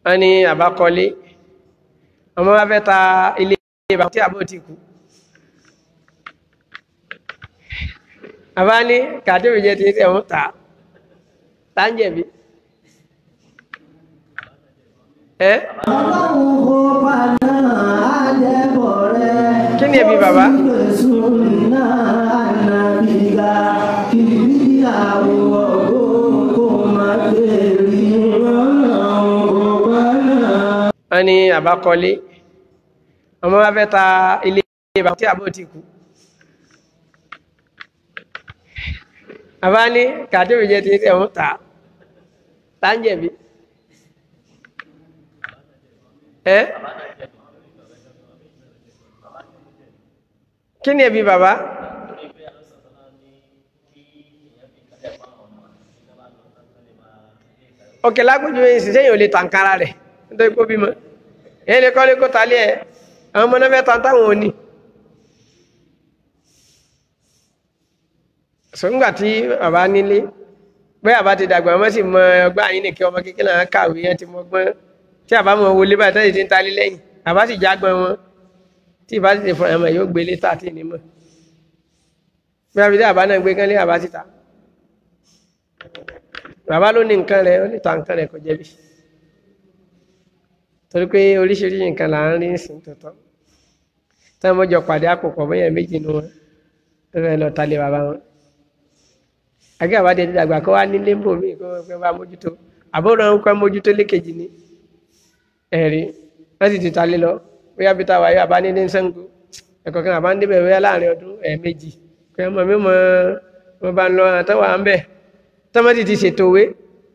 wọ́n ní àbákọ́lé ọmọ wa fẹ́ ta ilé bàbá tí àbó ti kú àbá ní kàdéwì jẹ́ ti ṣe òun tà á tá ń jẹ̀bi ẹ́ Ọlọ́run kò paná àjẹbọ̀ rẹ̀. kí ni ẹbí bàbá Jésù náà ànàbìgà kìrìyàwó ọ̀gbọ́n kò má bèrè Ọlọ́run kò paná. wọ́n ní àbákọ́lé ọmọ wa fẹ́ ta ilé bàbá tí àbó ti kú àbá ní kàdéwì jẹ́ ti ṣe òun tà á tá ń jẹ̀bi ẹ́ kí ni ẹbí bàbá òkè lágbójú ìsìsẹ́ yìí ò lè tànkárá rẹ̀ nítorí kó bímọ èyí lè kọ́lé kó talé ẹ̀ àwọn ọmọ náà fẹ́ tan táwọn ò ní sọ́ngbà tí bàbá nílé bẹ́ẹ̀ àbá ti dàgbà wọ́n sì mọ ọgbà yín nìkẹ́ ọmọ kékeré náà kàwé yẹn ti mọ gbọ́n tí àbá mọ wọlé báyìí tẹ́lẹ̀ ti ń talé lẹ́yìn àbá sì jágbọ́n wọn tí ìbá sì ti fọ ẹ̀mọ yóò gbélé tà tí ní mọ̀ bí wọ́n fi dé àbá náà gbé kánlé àbá síta bàbá ló ní nǹkan rẹ̀ ó lè ta nǹkan rẹ̀ kò jẹ̀bi torí pé oríṣiríṣi nǹkan là ń rí sìn tòótọ́ tí wọ́n jọ pàdé àpòpọ̀ bóyá méjì nu wọn tó fẹ́ lọ talé bàbá wọn àgbẹ̀ àbádé ti dàgbà kó wá nílé mbò míì kó fẹ́ bá mójútó àbúrò ń kọ́ mójútó lékejì ní ẹ̀rí wọ́n sì ti talé lọ bóyá bí táwa yóò àbá nílé ń sẹ́ńgó ẹ̀kọ́ kan àbá ń débẹ̀ bóyá láàrin ọdún ẹ̀ẹ̀mejì pé ọmọ mi mọ mo bá ń lọ àtọwà ń bẹ̀ tọ́mọ́tì ti ṣètò òwe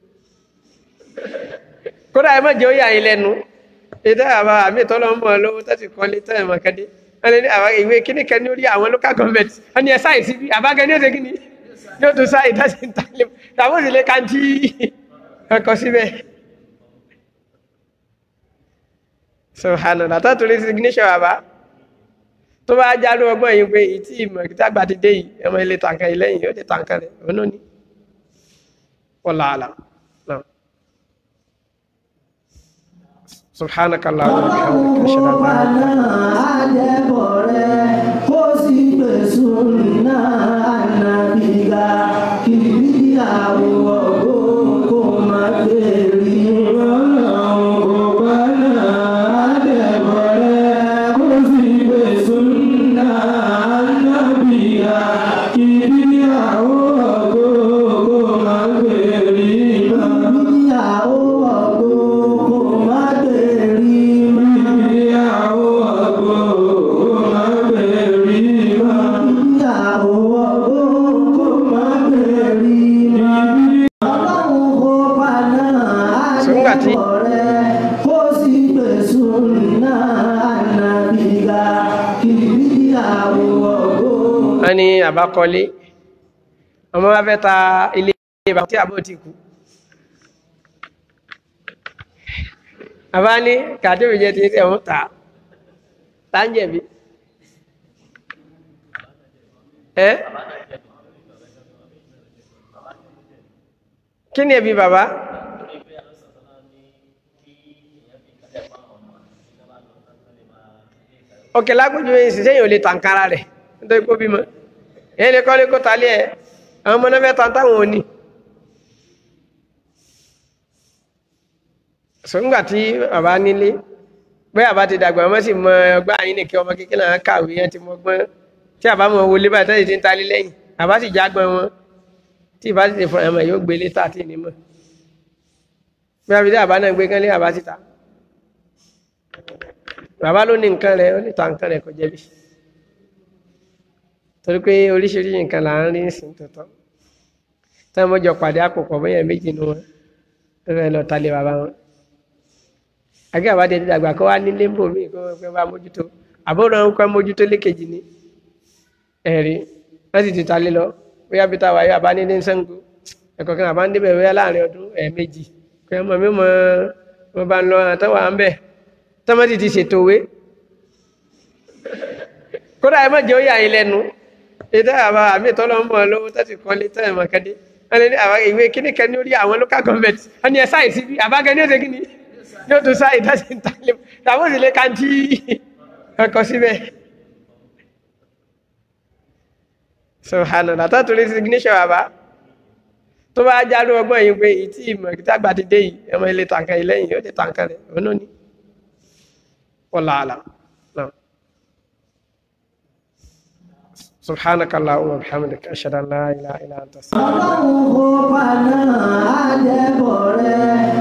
kódà ẹ má jẹ́ ó yà yín lẹ́nu ètò àbá àmì ìtọ́lọ́ ń bọ̀ lówó tó ti kọ́lé tó ẹ̀mọ̀ kẹ́dé wọ́n lé ní àbá ìwé kíní kan ní orí àwọn local government wọ́n ní ẹ sáì síbi àbágẹ́ ní òde kíní yóò tún sáì dáṣe ń talé tàbí òsì lè kàńtì ọkọ̀ síbẹ̀. subhanallah tó torí signature bàbá tó bá járó ọgbọ́n yìí pé ìtì ìmọ̀ ìtàgbà ti dé yìí ẹmọ ilé tàǹkà yìí lẹ́yìn yóò ti tàǹkà rẹ̀ òun náà ní wọ́lá náà. سبحانك اللهم وبحمدك اشهد ان لا اله الا انت àjẹbọ̀ rẹ̀ kó sì gbèsùn náà ànàbìgà kìrìyàwó ọ̀gbọ́n kò má bèrè Ọlọ́run kò paná àjẹbọ̀ rẹ̀ kó sì gbèsùn náà ànàbìgà kìrìyàwó ọ̀gbọ́n kò má bèrè kìrìyàwó ọ̀gbọ́n kò má bèrè kìrìyàwó ọ̀gbọ́n kò má bèrè kìrìyàwó ọ̀gbọ́n kò má bèrè Ọlọ́run kò paná Sùngbà tí- àjẹbọ̀ rẹ̀ kó sì gbèsùn náà ànàbìgà kìrìyàwó ọ̀gbọ́n. wọ́n ní àbákọ́lé ọmọ wa fẹ́ ta ilé bàbá tí àbó ti kú àbá ní kàdéwì jẹ́ ti ṣe òun tà á tá ń jẹ̀bi ẹ́ kí ni ẹbí bàbá òkè lágbójú ìsìsẹ́ yìí ò lè tànkárá rẹ̀ nítorí kó bímọ èyí lè kọ́lé kó talé ẹ̀ àwọn ọmọ náà fẹ́ tan táwọn ò ní. sọ́ngbà tí bàbá nílé bẹ́ẹ̀ àbá ti dàgbà wọ́n sì mọ ọgbà yín nìkẹ́ ọmọ kékeré náà kàwé yẹn ti mọ gbọ́n tí àbá mọ wọlé báyìí tẹ́lẹ̀ ti ń talé lẹ́yìn àbá sì jágbọ́n wọn tí ìbá sì ti fọ ẹ̀mọ̀ yóò gbélé tà tí ì ní mọ̀ bí abidjan àbá náà gbé kánlé àbá síta bàbá ló ní nǹkan rẹ̀ ó lè ta nǹkan rẹ̀ kò jẹ̀bi torí pé oríṣiríṣi nǹkan là ń rí sìn tòótọ́ tí wọ́n jọ pàdé àpòpọ̀ bóyá méjì nu wọn tó fẹ́ lọ talé bàbá wọn àgbẹ̀ àbádé ti dàgbà kó wá nílé ń bò mí kó fẹ́ bá mójútó àbúrò ń kọ́ mójútó lékejì ní ẹ̀rí wọ́n sì ti talé lọ bóyá bí táwa yóò àbá nílé ń sẹ́ńgó ẹ̀kọ́ kan àbá ń débẹ̀ bóyá láàrin ọdún ẹ̀ẹ̀mejì pé ọmọ mi mọ mo bá ń lọ àtẹwà ń bẹ̀ tọ́mọ́tì ti ṣètò òwe kódà ẹ má jẹ́ ó yà yín lẹ́nu ètò àbá àmì ìtọ́lọ́ ń bọ̀ lówó tó ti kọ́lé tó ẹ̀ mọ̀ kẹ́dé wọ́n lé ní àwọn ìwé kíní kan ní orí àwọn local government wọ́n ní ẹ sáì síbi àbágẹ́ ní òde kíní yóò tún sáyé dáṣe ń tálẹ̀ tàbí òsì lè kàntí ọkọ̀ síbẹ̀ subhanallah tó torí signature bàbá tó bá járú ọgbọ́n yìí pé ìtì ìmọ̀ ìtì àgbà ti dé yìí ẹmọ ilé tàǹkà yìí lẹ́yìn yóò lè tàǹkà rẹ̀ ọ̀nà ni wallahu a'lam náà subhanakallahumma wa bihamdika ashhadu an la ilaha illa anta astaghfiruka ọlọ́run kò paná àjẹbọ̀ rẹ̀